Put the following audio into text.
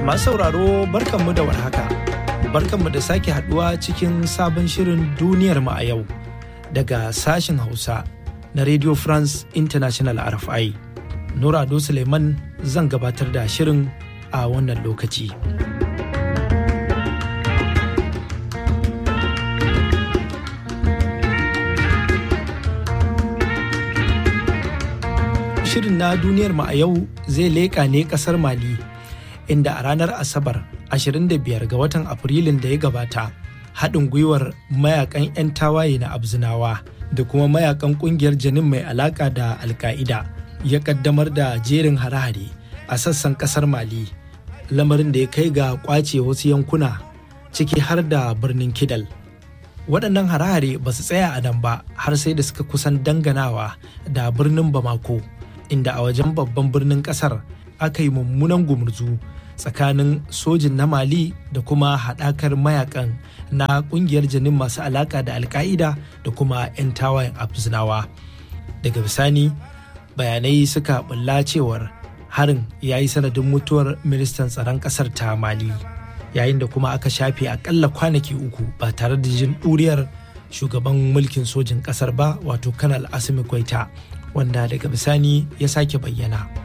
Masu sauraro barkanmu da warhaka. Barkanmu da sake haduwa cikin sabon shirin duniyar mu a yau daga sashen Hausa na Radio France International RFI. Nura Ado Suleiman zan gabatar da shirin a wannan lokaci. Shirin na duniyar mu a yau zai leƙa ne ƙasar Mali. inda a ranar asabar 25 ga watan afrilun da ya gabata haɗin gwiwar mayakan 'yan tawaye na abzinawa da kuma mayakan ƙungiyar janin mai alaƙa da alka'ida ya ƙaddamar da jerin hare-hare a sassan ƙasar mali lamarin da ya kai ga ƙwace wasu yankuna ciki har da birnin kidal waɗannan hare-hare ba su tsaya a nan ba har sai da suka kusan danganawa da birnin bamako inda a wajen babban birnin ƙasar aka yi mummunan gumurzu tsakanin sojin na mali da kuma haɗakar mayakan na ƙungiyar janin masu alaƙa da alka'ida da kuma 'yan tawayen abzinawa daga bisani bayanai suka bulla cewar harin ya yi sanadin mutuwar ministan tsaron ƙasar ta mali yayin da kuma aka shafe akalla kwanaki uku ba tare da jin ɗuriyar shugaban mulkin sojin ƙasar ba wato kanal asimi kwaita wanda daga bisani ya sake bayyana.